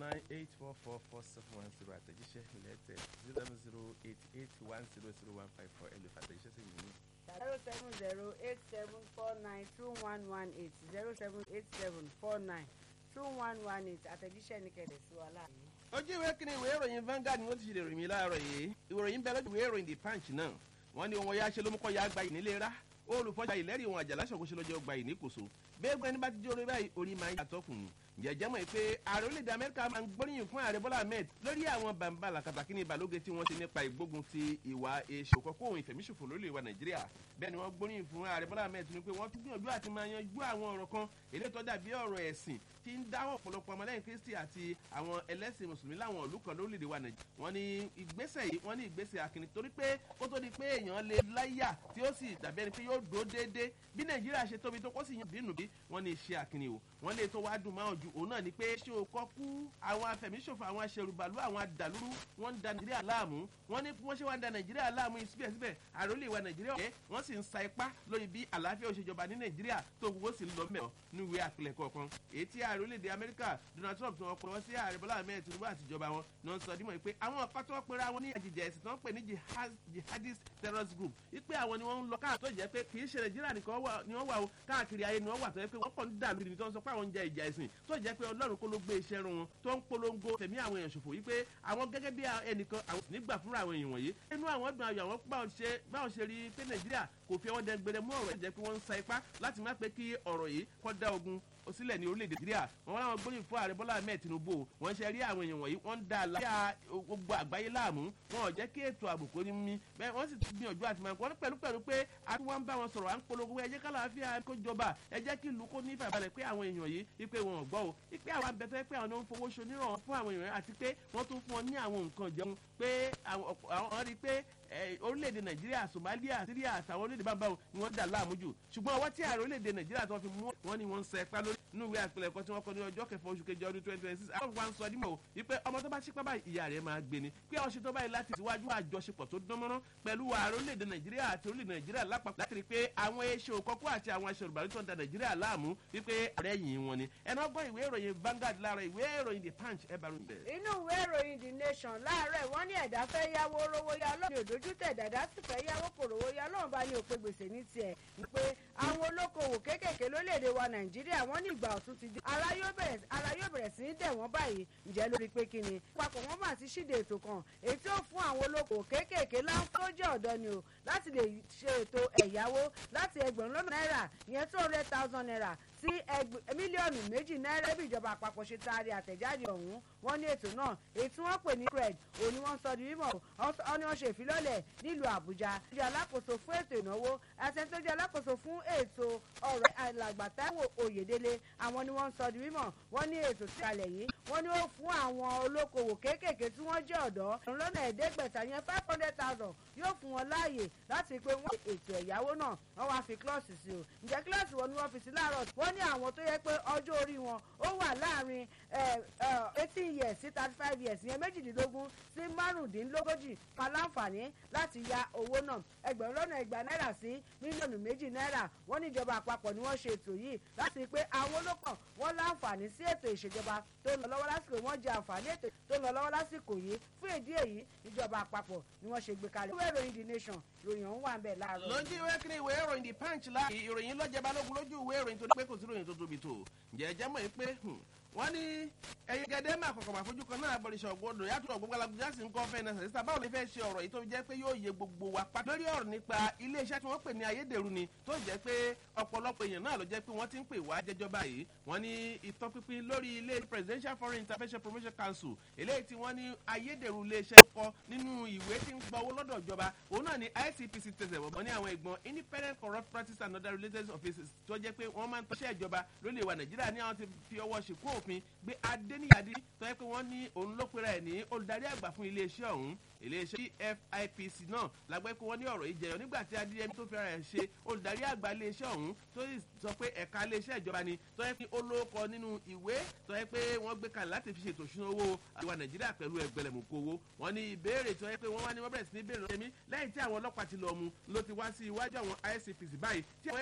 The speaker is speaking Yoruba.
nine eight four four four seven one zero àtẹ̀jíṣẹ́ ilẹ̀ tẹ̀ zero seven zero eight eight one zero zero one five four ẹ̀ lè fàtẹ̀jíṣẹ́ sí mi ní. zero seven zero eight seven four nine two one one eight zero seven eight seven four nine two one one eight àtẹ̀jíṣẹ́ ní kẹ̀lẹ́ sí wa láàyè. ojú ìwé kìíní ìwé ìròyìn Vanguard ni wọ́n ti ṣe ìròyìn mi láàárọ̀ yìí ìròyìn bẹ́ẹ̀ lójú ìwé ìròyìn The Punch náà wọ́n ní ohun ọ̀yá ṣe ló mú kọ́ ya gba ìnílé rá olùfọ́jà ìlẹ́rìí ohun àjàlá ṣọ̀kọ́ṣe lọ́jọ́ gba ìníkòso bẹ́ẹ̀ gbẹ́ni bá ti jẹ́ orí báyìí orí máa ń yàtọ̀ kùn jẹjẹ mọ̀ pé ààrẹ orílẹ̀-èdè amẹ́ríkà máa ń gbóríyìn fún ààrẹ bọ́lá ahmed lórí àwọn bàǹbà làkàtàkì ní ìbàlóge tí wọ́n ti nípa ìgbógun ti ìwà èṣù kọ́kọ́ òun ìfẹ̀míṣòfò lórílẹ̀ wa nàìjíríà bẹ́ẹ̀ ni wọ́n gbóríyìn fún ààrẹ bọ́lá ahmed ní pé wọ́n tún gbìyànjú àti máa yanjú àwọn ọ̀rọ̀ kan èlé tó dàbí ọ̀rọ̀ ẹ̀sìn tí ń dáwọ́ ọ̀pọ̀lọpọ̀ ọmọlẹ́yìn kristi àti àwọn ẹlẹ́sìn mùsùlùmí láwọn ìlú kan lórílẹ̀‐èdè wa nàìjíríà wọ́n ní ìgbésẹ̀ yìí wọ́n ní ìgbésẹ̀ akínní torí pé kó tó di pé èèyàn lè láyà tí ó sì dàbí ẹni pé yóò dó déédéé bí nàìjíríà ṣe tóbi tó kó sì yan bínú bí wọ́n ní iṣẹ́ akínní o wọ́n lè tó wá dùn máa jù òun náà ni pé ṣé o kọ́ kú àwọn afẹ̀míṣòfò àwọn aṣèrùbàlú àwọn adàlúrú wọ́n ń da nàìjíríà láàmú wọ́n ní wọ́n ṣe wá ń da nàìjíríà láàmú síbẹ̀síbẹ̀ àròlé ìwà nàìjíríà ọ̀kẹ́ wọ́n sì ń sa ipá lórí bí àlàáfíà òṣèjọba ní nàìjíríà tó gbogbo sì ń lọ mẹ́ọ̀ ní ìwé àpilẹ̀kọ kan èyí tí ààrẹ orílẹ̀-èdè amẹ́ríkà donald trump tí wọ́n pè wọ́n sí ààrẹ bọ́lá ahmed tinubu àtijọba wọn ni wọ́n sọ dímọ̀ pé àwọn ọ̀pá tó pera wọn ní àjèjì ẹ̀sìn tí wọ́n pè ní jihadist terrorist group wípé àwọn ni wọ́n ń lọ káà tó jẹ́ pé kì í ṣe nàìjíríà nìkan ni wọ́n wà o káàkiri ayé ni wọ́n wà tó jẹ́ pé wọ́n kàn ń dà lórí ni tó ń sọ pé àwọn ń jẹ ìjà ẹ̀sìn tó jẹ́ pé ọlọ́run kó ló gbé iṣẹ́ run wọn tó ń polongo tẹ̀mí àwọn èèyàn ṣòfò wípé àwọn gẹ́gẹ́ bí ẹnìkan àwọn nígbà fúnra àwọn èèyàn wọ̀nyí inú àwọn dùn ayọ̀ àwọn báwọn ṣe rí pé nàìjíríà kò fi ọwọ́ dẹgbẹrẹ mú ọ̀rọ̀ ìjẹ́ pé wọ́n ń sa ipá láti má pé kí ọ̀rọ̀ yìí kó dá ogun sílẹ̀ ní orílẹ̀-èdè nàìjíríà wọn wọn láwọn gbóyìn fún ààrẹ bọ́lá ahmed tinubu wọn ṣe rí àwọn èèyàn wọ̀nyí wọ́n ń da àlàáfíà gbogbo àgbáyé láàmú wọn ò jẹ́ kí ètò ààbò kò ní mí bẹ́ẹ̀ wọ́n sì ti gbìyànjú àti máa wọ́n pẹ̀lú pẹ̀lú pé àti wọ́n ń bá wọn sọ̀rọ̀ à ń polongo ẹ jẹ́ kálàáfíà kó jọba ẹ jẹ́ kí ìlú kó ní ìfàbalẹ̀ pé àwọn èèyàn yìí ipe wọn ò gbọ́ o ipe àwọn abẹ́fẹ́ pé àwọn ń fowó ṣoníràn fún àwọn èèyàn àti pé wọ́n tún fún wọn ní àwọn nǹkan jẹun pé àwọn rí pé orílẹ̀-èdè nàìjíríà somalia syria àtàwọn orílẹ̀-èdè bámbá ni wọ́n dà láàmú jù ṣùgbọ́n ọwọ́ tí ààrẹ orílẹ̀-èdè nàìjíríà tó fi mú wọn ni wọ́n ń sẹ ipá lórí inú ìwé àpilẹ̀kọ tí wọ́n kọ ní ọjọ́ kẹfà oṣù kejì ọdún twenty twenty six àwọn wa ń sọ dímọ̀ o wípé ọmọ tó bá ṣípá báyìí ìyá rẹ̀ máa gbé ni pé ọṣẹ tó báyìí láti síwájú àjọṣepọ̀ tó dánmọ́rán pẹ̀lú ààrẹ orílẹ̀-èdè nàìjíríà àti orílẹ̀-èdè nàìjíríà lápapọ̀ láti rí pé àwọn eṣe òkọ́kú àti àwọn aṣọ ìbàlẹ̀ tó ń da nàìjíríà láàmú wípé ààrẹ yìí wọn ni ẹnu ọgbọ́n ìwé ìròyìn Vanguard láàárọ̀ ìwé ìròyìn The Punch ẹ bá ròyìn bẹ́ẹ̀. inú ìwé ìròyìn The Nation láàárọ̀ wọ́n ní ẹ̀dá fẹ́ yáwó rówó yá lọ́nà òdójú tẹ̀ dàdá sì fẹ́ yáwó kò rówó yá lọ́nà bá ní òpè gbèsè ní tiẹ̀ pé àwọn olókoòwò kéékèèké lórílẹ̀‐èdè wa Nàìjíríà wọ́n ní ìgbà ọ̀tún ti dé ara yóò bẹ̀rẹ̀ sí í dẹ̀ wọ́n báyìí ǹjẹ́ lórí pé kí ni papọ̀ wọ́n mà ti ṣíde ètò kan èyí tí ó fún àwọn olókoòwò kéékèèké láǹfó jẹ́ ọ̀dọ́ ni o láti lè ṣe ètò ẹ̀yáwó láti ẹgbẹ̀rún lọ́nà náírà ìyẹn two hundred thousand naira sí mílíọ̀nù méjì náírà bí ìjọba àpapọ̀ ṣe taari àtẹ̀jáde ọ̀hún wọ́n ní ètò náà èyí tí wọ́n pè ní cred òun ni wọ́n sọ di mímọ̀ ọ́ ni wọ́n ṣe ìfilọ́lẹ̀ nílùú àbújá tó jẹ́ alákòóso fún ètò ìnáwó àti ẹni tó jẹ́ alákòóso fún ètò ọ̀rọ̀ alàgbà Táíwò Oyèdélé àwọn ni wọ́n sọ di mímọ̀ wọ́n ní ètò tí kalẹ̀ yìí wọ́n ní ó fún àwọn olókoòwò kéékèèké tí wọ́n jẹ́ ọ̀dọ́ lọ́nà ẹ̀ẹ́dẹ́gbẹ̀ta yẹn five hundred thousand yóò fún wọn láàyè láti pé wọ́n ètò ẹ̀yáwó náà wọ́n wá fi kílọ̀sì sí o ǹjẹ́ kílọ̀sì wọn ni wọ́n fi sí láàárọ̀ wọ́n ní àwọn tó yẹ pé ọjọ́ orí wọn ó wà láàrin eighteen years sí thirty five years yẹn méjìdínlógún sí márùndínlógójì kan láǹfààní láti ya owó náà ẹgbẹ̀rún lọ́nà igba náírà sí mílíọ̀nù méjì náírà wọ́n ní ìjọba àpapọ̀ ni wọ́n ṣe ètò yìí láti pé àwọn olókàn wọ́n láǹfààní sí ètò ìṣèjọba tó ń lọ lọ́wọ́ lásìkò wọ́n jẹ àǹfààní ètò tó ń lọ lọ́wọ́ lásìkò yìí fún ìdí èyí ìjọba àpapọ̀ ni wọ́n ṣe gbé kalẹ̀. ìwé ìròyìn the nation ròyìn ọ̀hún wà ń bẹ̀ láàárọ̀. lójú ìwé kiri ìwé ìròyìn the punch la ìròyìn lọ́jẹ́ balógun lójú ìwé ìròyìn tó ní pé kò sí ìròyìn tó tóbi tó ǹjẹ́ ẹ jẹ́ mọ̀ pé wọ́n ní ẹyin gẹ́gẹ́ máa kọ̀kọ̀ máa fojú kan náà bọ̀rìṣọ̀ gbọdọ̀ yàtọ̀ ọ̀gbọ́n alágbèjà sì ń kọ́ fẹ́ náà sísá báwo lè fẹ́ ṣe ọ̀rọ̀ yìí tó jẹ́ pé yóò yẹ gbogbo wa pátá. lórí ọ̀rọ̀ nípa iléeṣẹ́ tí wọ́n pè ní ayédèrú ni tó jẹ́ pé ọ̀pọ̀lọpọ̀ èèyàn náà ló jẹ́ pé wọ́n ti ń pè wá jẹjọ́ báyìí wọ́n ní ìtọ́pinpin lórí ilé presidential foreign intervention promotion council eléyìí tí wọ́n ní ayédèrú iléeṣẹ́ kọ nínú ìwé tí ń gba owó lọ́dọ̀ ìjọba òun náà ni ICPC tẹsẹ̀ bọ̀ ní àwọn ìgbọ̀n independent corrupt practice and other related offices tó jẹ́ pé wọ́n máa ń tọ́ṣẹ́ ìjọba lórí ìwà nàìjíríà ní àwọn ti fi ọwọ́ ṣìkú òfin gbé adéníyàdí tó yẹ pé wọ́n ní òun ló pera ẹ̀ ní olùdarí àgbà fún iléeṣẹ́ ọ̀hún iléeṣẹ́ PFIPC náà lágbẹ́ pé wọ́n ní ọ̀rọ̀ yìí jẹyọ nígbà tí adéyẹmí tó fẹ́ràn ẹ̀ ṣe olùdarí àgbà iléeṣẹ́ ọ̀hún tó sọ pé ẹ̀ka iléeṣẹ́ ìjọba ni tó yẹ pé ó lóko nínú ìwé tó yẹ pé wọ́n gbé kalẹ̀ láti fi ṣètò ìṣúná owó àwa nàìjíríà pẹ̀lú ẹgbẹ̀lẹ̀mùkú owó wọ́n ní ìbéèrè tó yẹ pé wọ́n wá ní wọ́n bẹ̀rẹ̀ sí ní béèrè lọ́yẹ̀mí lẹ́yìn tí àwọn ọlọ́pàá ti lọ mú ló ti wá sí iwájú àwọn ICPC báyìí tí àwọn